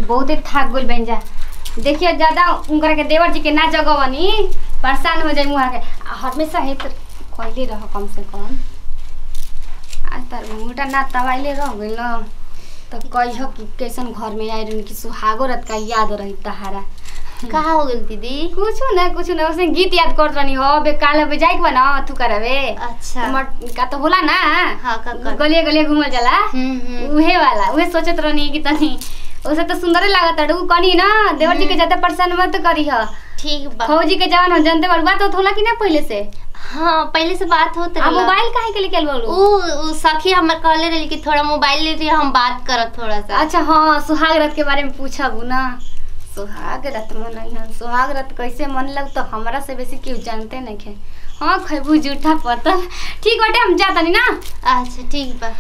बहुते थाक गइल बन जा देखिए ज्यादा उनकरा के देवर जी के ना जगवनी परेशान हो जाई मुहा के आ हमेशा है तो कहले रह कम से कम आज तार मुटा ना तवाइले रह गइल न तो कहियो कि कैसन घर में आई रही कि सुहागो रात का याद रही तहारा का हो गेल दीदी कुछ ना कुछ ना उसने गीत याद कर रही हो बे काल बे जाई बा ना थू करावे अच्छा मट- का तो होला ना हाँ का कर गलिए गलिए घूमल जाला हम्म हम्म उहे वाला उहे सोचत रहनी कि तनी उसे तो सुंदर लागत है उ कनी ना देवर जी के ज्यादा परेशान मत करी ह ठीक बा फौजी के जवान हम जानते बार बात होत होला कि ना पहले से हाँ पहले से बात होत आ मोबाइल काहे के लेके बोलू उ उ सखी हमर कहले रही कि थोड़ा मोबाइल ले रही हम बात करत थोड़ा सा अच्छा हाँ सुहाग रात के बारे में पूछब ना सुहाग रात मनई हन सुहाग रात कैसे मनलक तो हमरा से बेसी केहू जानते नहीं खे हाँ खैबू जूठा पतल ठीक बाटे हम जा तनी ना अच्छा ठीक बा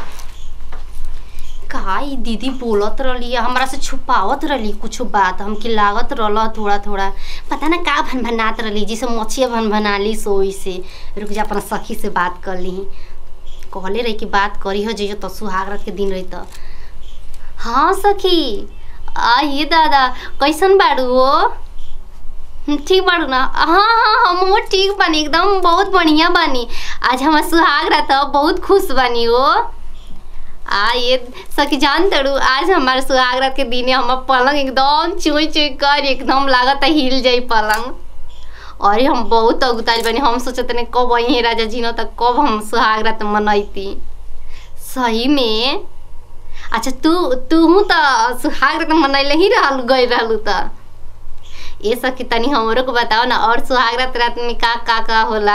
का ई दीदी बोलत रहली हमरा से छुपावत रहली कुछ बात हमके लागत रहल थोड़ा थोड़ा पता ना का भन भनात रहली जैसे मछिया भन भनाली सोई से रुक जा अपना सखी से बात कर ली कहले रही कि बात करी हो जइयो तो सुहाग रात के दिन रही तो हाँ सखी आ ये दादा कैसन बाड़ू हो हम्म, ठीक बाड़ू ना हाँ हाँ हम वो ठीक बानी एकदम बहुत बढ़िया बानी आज हमार सुहाग रात ह, बहुत खुश बानी हो आ ये सखी जान तड़ू आज हमारे सुहाग रात के दिने हमार पलंग एकदम चुई चुई कर एकदम लागत है हिल जाई पलंग अरे हम बहुत अगुताइल बनी हम सोचत नहीं कब वही राजा जी न तक कब हम सुहाग रात मनैती सही में अच्छा तू तू तो सुहाग रात मनैले ही रहल गई रहलू त ये सखी तनी हमरो को बताओ ना और सुहाग रात रात में का का का होला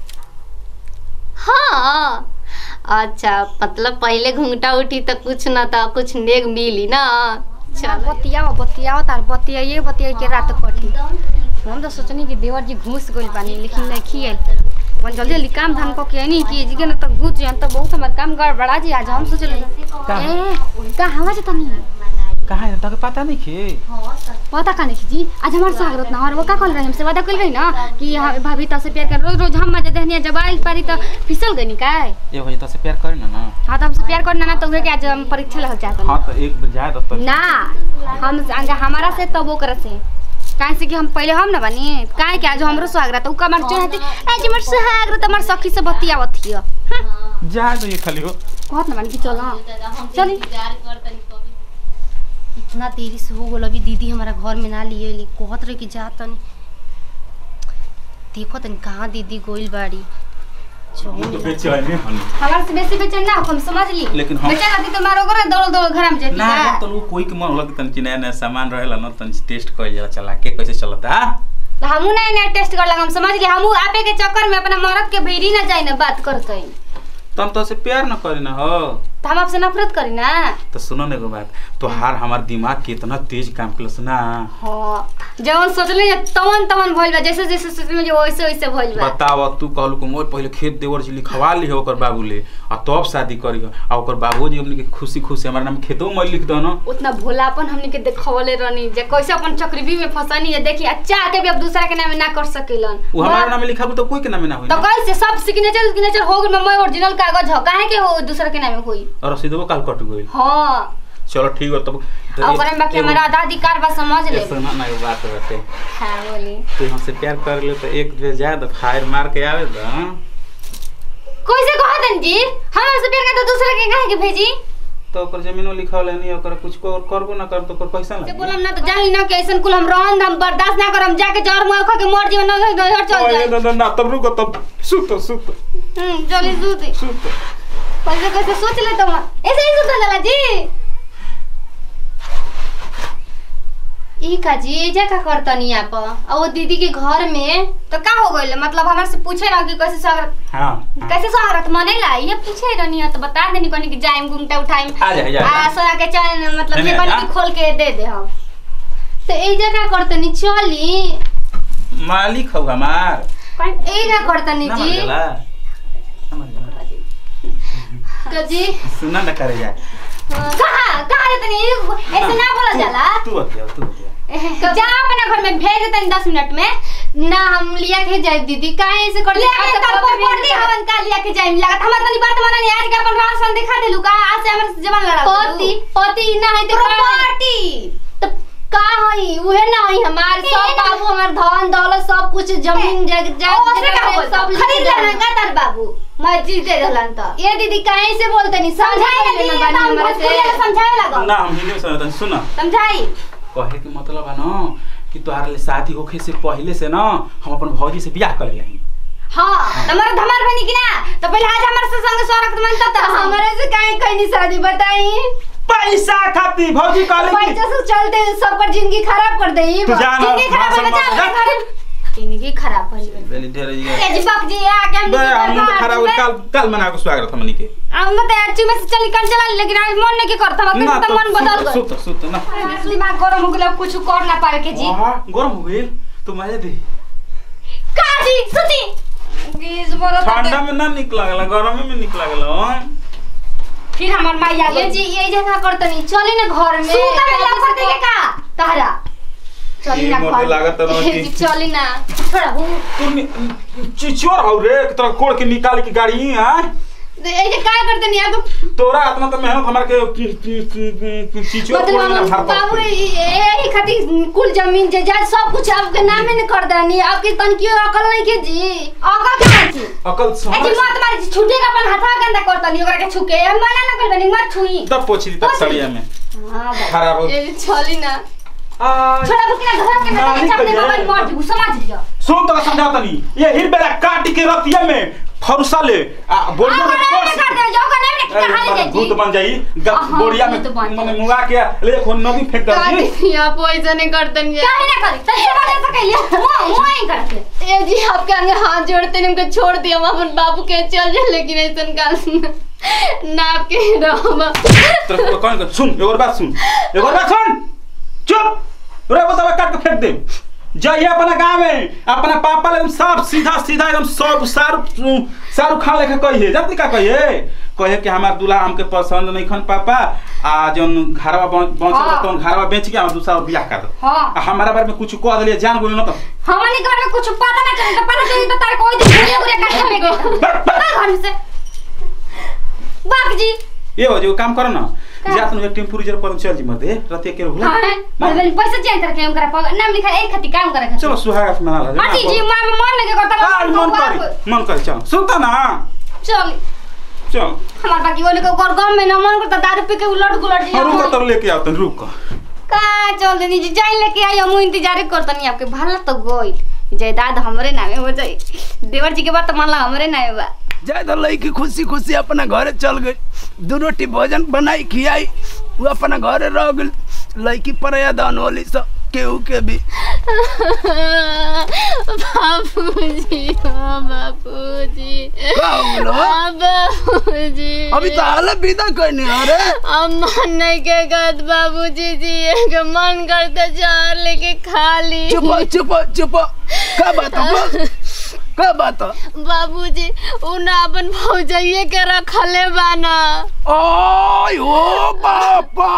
हाँ अच्छा मतलब पहले घूंघटा उठी तो कुछ न तो कुछ नेग मिली ना चलो बतियाओ बतियाओ तार बतियाइए बतियाई के रात कटी हम तो सोचनी कि देवर जी घुस गइल बानी लेकिन नहीं खिए अपन जल्दी जल्दी काम धाम कऽ के नहीं कि जी के ना तो घुस जाए तो बहुत हमार काम गड़बड़ा जी आज हम सोचल का? ए का हवा जे तनी कहाँ है तके पता नहीं खे पता का नहीं जी आज हमार स्वागत ना और वो का कल रहे हमसे वादा कल गई ना कि हाँ, भाभी तो से प्यार कर रोज रोज हम मजा देहनिया जब आइल पारी तो फिसल गई काय ये हो तो से प्यार करे ना ना हाँ तो हमसे प्यार करना ना तो उहे के आज हम परीक्षा लग चाहते हाँ तो एक बार जाए तो ना हम अगर हमारा से तब वो करे से काहे से कि हम पहले हम ना बनी काहे कि आज हमरो स्वागत उ कमर चढ़ते आज हमर स्वागत हमर सखी से बतियावत हिय जाए तो ये खाली हो कहत ना बनी कि चल चली इतना देरी से हो गल अभी दीदी हमारा घर में ना लिए ली कहत रहे कि जा तनी देखो तनी कहाँ दीदी गोइल बाड़ी चौमिन बेचैनी हन हमार से बेसी बेचैन ना हो, हम समझ ली लेकिन हम- बेचैन रहती तो मारो करे दौड़ दौड़ घर में जेती ना का तो लोग कोई के मन लग तन नया नया सामान रहेला ना तन टेस्ट कर जाला चला के कैसे चलता तो हमू नया नया टेस्ट कर लगा हम समझ ली हमू आपे के चक्कर में अपना मरद के भीड़ी ना जाए ना बात करते तम तो से प्यार न करे ना हो तो हम आपसे नफरत करी ना तो सुनो ना एगो बात तोहार हमार दिमाग कितना तेज काम कलस ना हाँ जवन सोचले जे तवन तवन भइल बा जैसे जैसे सोचले जे वैसे वैसे भइल बा बताव तू कहलू कि मोर पहले खेत देवर जी लिखवा ली हो ओकर बाबू ले आ तब शादी करी आ ओकर बाबूजी हमनी के खुशी खुशी हमारा नाम खेतो में लिख दो ना उतना भोलापन हमनी के देखवले रहनी जे कैसे अपन चक्रवी में फंसनी जे देखी अच्छा के भी अब दूसरा के नाम ना कर सकेलन वो हमारा नाम लिखा तो कोई के नाम ना होई तो ना कैसे सब सिग्नेचर सिग्नेचर हो गइल मैं ओरिजिनल कागज ह काहे के हो दूसरा के नाम होई और रसीदो काल कट गई हाँ चलो ठीक बा तब और ओकरे में बाकी हमारा आधा अधिकार बा समझ ले सुना ना एगो बात बाटे हाँ बोली तू हमसे प्यार कर ले तो एक बेर जा तो फायर मार के आवे तो हाँ? कैसे कहतन जी हमरा से प्यार का तो दूसरा के काहे के भेजी तो ओकर जमीनो लिखावल है नहीं ओकर कुछ को करबो ना कर तो ओकर पैसा से लगे बोलम ना तो जानी ना कि ऐसन कुल हम रहन हम बर्दाश्त ना करम जाके जर मुआ खा के मर जीवन ना घर चल ओए, जाए ना ना ना तब रुको तब सुत सुत हम्म चली सूती सुत कैसे कैसे सोच ले तुम ऐसे ही सुता जाला जी ई का जी एजा का करतनी आप और वो दीदी के घर में तो का हो गइल मतलब हमरा से पूछे ना कि कैसे स्वागत हाँ हाँ। कैसे स्वागत मनेला ये पूछे रहनी है तो बता देनी कोनी कि जाइम घूमते उठाइम आ जा, आ जा, आ जा। आ सोना के चैन मतलब नहीं, ये नहीं, कोनी आ। कि खोल के दे दे हम तो एजा का करतनी चली मालिक हो हमार एजा करतनी ना जी मर जाला ना मर जाला। तो जी सुना ना करे जा कहां कहां रे तनी ऐसे ना बोला जाला तू बतिया तू बतिया जा अपने घर में भेज देतनी 10 मिनट में ना हम लिया के जाए दीदी काहे ऐसे कर ले के कल पर पड़ती हवन का लिया के जाइम लागत हमर तनी बात माना नहीं आज के अपन राशन दिखा देलु का आज से हमर जवान लड़ा पति पति ना है तो का- प्रॉपर्टी का हई उहे ना हई हमार सब बाबू हमार धन दौलत सब कुछ जमीन जग ओसे का जग बोल सब खरीद लेना का तार बाबू मर्जी दे रहलन त ये दीदी काहे से बोलते नहीं समझाई समझाई ना ना दीदी दी हमरा से समझाए लगो ना हम हिंदी में समझता सुन समझाई कहे के मतलब है ना कि तोहरा ले शादी होखे से पहले से ना हम अपन भौजी से बियाह कर लिया हां तुम्हारा धमार बनी कि ना तो पहले आज हमारे से संग स्वागत मनता त हमारे से काहे कहनी शादी बताई पैसा खाती भौजी कहले कि पैसा से चलते सबकर जिंदगी खराब कर दे तू जा ना, जिंदगी खराब भाषण हो मत जा जा। जिंदगी खराब भइल बा। पहले ढेर जी ए जी बक जी आके हम बे हम तो खराब हो कल कल मना के स्वागत हमनी के हम तो अच्छी में से चली कर चला लेकिन आज मन नहीं के करता हम ना तो मन बदल गए सुत सुत ना दिमाग गरम हो गेल अब कुछ कर ना पाए के जी आहा, गरम हो गेल तो मजा दे का जी सुती बीस बरस ठंडा में ना निक लागला गरम में निक लागला फिर हमर माई आ ये गई जी ये जगह करतनी चली ना घर में सुता में लफड़ दे के का तहरा चली ना ये मोटे घर लागत तो ये जी चली ना थोड़ा हूँ तू नि- चिचोर हौ रे कि तोरा कोड़ के निकाल के गाड़ी हां ये जे का करतनी अब तोरा इतना तो मेहनत हमार के कि- कि- कि- कि चिचोर मतलब कोड़ ना हम भर बाबू पाते यही खातिर कुल जमीन जायदाद सब कुछ आपके नामे न कर देनी आपके तनकियो अकल नहीं के जी अकल के छी अकल ए जी समझ मत मारी छुटे का अपन हाथा गंदा करता नहीं ओकरा के छुके हम मना ना कर बनी मत छुई तब पोछ दी तक सड़िया में हां खराब हो ये जी चली ना आ, छोड़ा बुकिना घर के ना, ना निकल चापने जाए। मोबाइल मर जू समझ लियो सुन तो समझा तनी ये हिल बेला काट के रतिया में फरुसा ले आ बोरिया में अगर कोस नहीं कर दे जाओगा नहीं ना अरे, कहां ले बड़ा भूत जाई बन जाई ग- हाँ, बोरिया में भूत बन मने जाई। मुंगा के ले खो नदी फेंक दे आप ऐसा नहीं करतनी काहे ना करी तसे बने सकैले मुंह मुंह ही करते ये जी आपके आगे हाथ जोड़ते नहीं उनको छोड़ दिया हम अपन बाबू के चल जाए लेकिन ऐसा काम ना आपके रहो तो कौन कर सुन एक और बात सुन एक और बात सुन चुप रे बतावा काट के फेंक दे जाइए अपना गांव में अपना पापा ले साफ सीधा सीधा एकदम सब शाहरुख शाहरुख खान लेखा कहिए जानती का कहिए कहे कि हमार दूल्हा हमके पसंद नहीं खन पापा आ जौन घरवा बच हाँ। तो घरवा बेच के हम दूसरा बियाह कर दो हां आ हमारा बारे में कुछ कह दिलिए जान बोली ना तो हमनी घर में कुछ पता ना चले तो पता चली तो तार कोई दिन घूरे घूरे काटे में गए बस, बस। का घर से बाप जी ये हो जो काम करो ना जा तुम एक टेम्पू रिजर्व पर चल जी मते रतिया के होला हां मतलब पैसा चाहिए तरह के हमरा पर नाम लिखा एक खती काम करे चलो सुहाग मना ला हां जी मां में मन लगे करता आ, मन करी मन करी चलो सुनता ना चल चल हमार बाकी ओने को घर गांव में ना मन करता दारू पी के उलट गुलट हाँ, रुक जी तब लेके आओ तन रुक का चल देनी जी जाई लेके आई हम इंतजार करतनी आपके भला तो गोई जायदाद हमरे नामे हो जाई देवर जी के बात तो मानला हमरे नामे बा ज्यादा लड़की खुशी खुशी अपना घरे चल गई दू रोटी भोजन बनाई खियाई वो अपना घरे रह गई लड़की पर दान होली सब केहू के भी बापूजी हाँ बापूजी का हो गेलो? हाँ बापूजी अभी तो हाल विदा करनी अरे हम मन नहीं के गत बाबूजी जी एक मन करते चार लेके खा ली चुप चुप चुप का बात हो? का बात हो? बाबूजी उन अपन भौजाइये के रखले बाना ओय हो बापा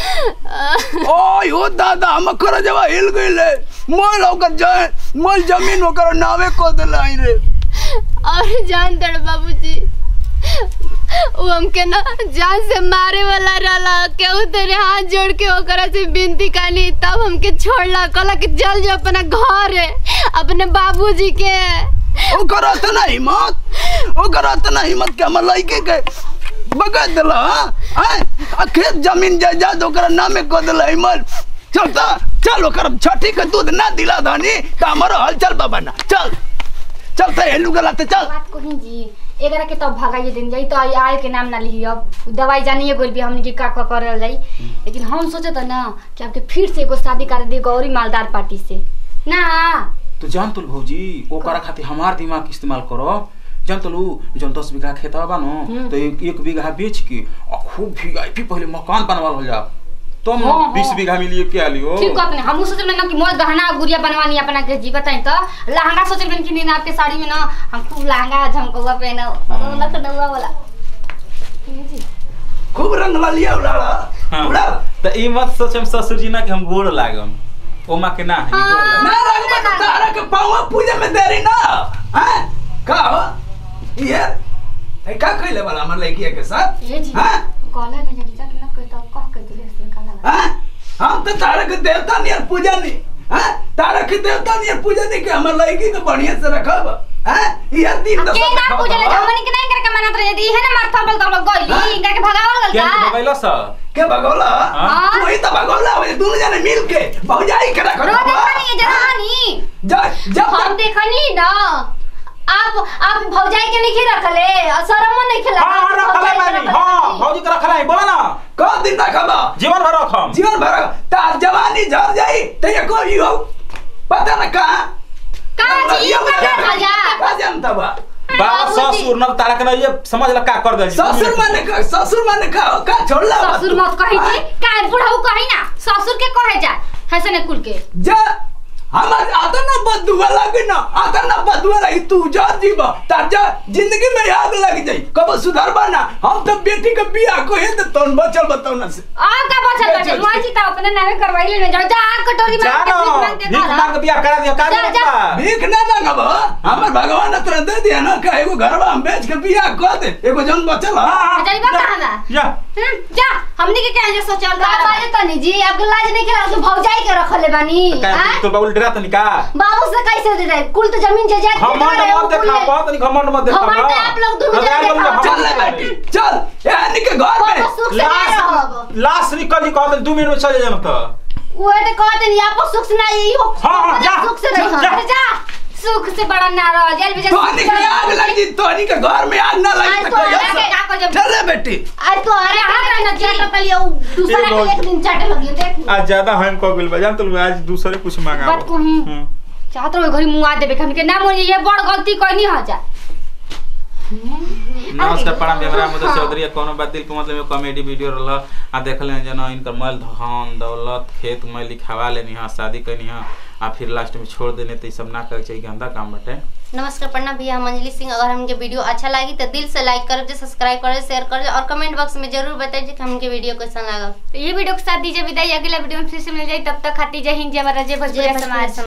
ओय हो दादा हम कर जवा हिल गईले मोल ओकर जाए मोल जमीन ओकर नावे को दिलाई रे और जान दड़ बाबूजी वो हमके ना जान से मारे वाला रहला केहू तेरे हाथ जोड़ के ओकरा से विनती कानी तब हमके छोड़ला कहला कि चल जा अपना घर है अपने बाबूजी के ओकर इतना हिम्मत ओकर इतना हिम्मत के हमर लड़के के बगा दिला हाँ आ खेत जमीन जायदाद ओकर नामे कह दिला हिम्मत चल ता चल ओकर छठी के दूध ना दिला धनी त हमर हलचल बाबा ना चल चल त हेलू गला त चल बात कही जी एकरा के तब भगाइए दिन जाई तो आई आए के नाम ना लिही अब दवाई जानिए गोल भी हमनी के का का करल जाई लेकिन हम सोचे तो ना कि आपके फिर से एगो शादी कर दी गौरी मालदार पार्टी से ना तो जान तुल भौजी ओकरा खातिर हमार दिमाग के इस्तेमाल करो जान तुलू जन दस बीघा खेतवा बा न तो एक, एक बीघा बेच के और खूब वीआईपी पहले मकान बनवाल हो जा तुम हाँ, हाँ। बीस बीघा में लिए के आलियो ठीक कहत नहीं हम सोचे ना कि मोज गहना गुड़िया बनवानी अपना के जी बताई तो लहंगा सोचे बन कि नहीं आपके साड़ी में ना हम खूब लहंगा झमकौआ पहनो लखनऊआ वाला ये जी। खूब रंग लिया उड़ाला उड़ा हाँ तो ई मत सोचम ससुर जी ना कि हम गोड़ लागम ओमा के ना है गोड़ लागम। ना रंग मत तारा के पावा पूजा में देरी ना हैं का हो ये ए का कइले वाला हमर लड़किया के साथ ये जी हाँ? कहला ना जब जाके ना कोई तो कह के दिले से काला हैं हम तो तारा के देवता नहीं पूजा नहीं हाँ तारा के देवता नहीं पूजा नहीं कि हमार लड़की के बढ़िया से रखब हाँ यह दिन के ना पूजा ले हमनी के नहीं करके मनात रहे दी है ना मार थबल तबल गइली इनका के भगावल गल के का भगैलो स के भगोला हाँ। तू ही तो भगोला हो दोनों जने मिल के भौजाई के रखब रो देखनी है जहानी जब जब हम देखनी ना आप आप भौजाई के नहीं रखले और शरमो नहीं खेला हां हां रखले बानी हां भौजी के रखले बोला ना क दिन रखब जीवन भर रखम जीवन भर तार जवानी झड़ जाई तो ये कोई हो पता न कहाँ कहाँ जी, कहाँ राजा? कहाँ जानता बा बाबा बाबूजी। ससुर न तारा के न ये समझ ल का कर दे ससुर माने का ससुर माने का का छोड़ला ससुर मत कही जी काहे बुढ़ऊ कही ना ससुर के कहे जा हसन ने कुल के जा हमार आता ना बदुआ लगे ना आता ना बदुआ लगी तू जा जीवा तार जा जिंदगी में आग लग जाई कब सुधार बना हम तो बेटी के बियाह को है तो तोन बचल बताओ ना से आ का बचल बाटे मुआजी त अपने नामे करवाइले ने जाओ जा कटोरी में जानो के भीख मांग के बियाह करा दियो का जा, जा। बा भीख ना मांगब हमर भगवान ने तुरंत दे दिया ना का एगो घरवा हम बेच के बियाह कर दे एगो जन बचल हां जाइबा कहां बा जा हम्म, जा हमनी के कहे जे सोचल का बाजे तनी जी आपके लाज नहीं खेला तो भौजाई के रखले बानी का हाँ? तो बाबू डरा तनी का बाबू से कैसे दे रहे कुल तो जमीन जायदाद के घमंड दे रहे हो, मत कुल देखा ले- बहुत नहीं घमंड मत देखा घमंड है, आप लोग दोनों अगर जने बोलिए, देखा। चल ले घमंड बेटी है। चल यानी के घर में बाबू सुख से नहीं रहब लाश निकल जी कहते दू मिनट में चले जाना तो वो तो कहते नहीं आपको सुख से नहीं हो हाँ, हाँ, जा, सुख से जा, नहीं जा। हो अरे जा सुख से बड़ा ना रह जेल में जा तोहनी के आग लग जी तोहनी के घर में आग ना लगी आज तो तो कोई आग ऐसा- के का जब चल ले बेटी आज तो अरे यहाँ हाथ रहना में चाहिए। चाटे तलिए वो दूसरा ये के बहुत- एक दिन चाटे लगी देख आज ज्यादा हम को बिल बजान तो आज दूसरे कुछ मांगा बात कहूं। चाहत रहो घरी मुआ देबे हमनी के ना मोरी ये बड़ गलती कोई हो जा नमस्कार प्रणाम हमरा मदद चौधरी है कोनो बात दिल के मतलब में कॉमेडी वीडियो रहल आ देखले जना इनकर मैल धन दौलत खेत में लिखावा लेनी हां शादी करनी हां आ फिर लास्ट में छोड़ देने तो ई सब ना करे चाहिए गंदा काम बाटे नमस्कार प्रणाम भैया हम अंजलि सिंह अगर हमके वीडियो अच्छा लगी तो दिल से लाइक कर सब्सक्राइब कर शेयर कर और कमेंट बॉक्स में जरूर बताइए कि हमके वीडियो कैसा लगा तो ये वीडियो के साथ दीजिए विदाई अगला वीडियो में फिर से मिल जाए तब तक खाती जय हिंद जय भारत जय भोजपुरी जय समाज भोजपुरी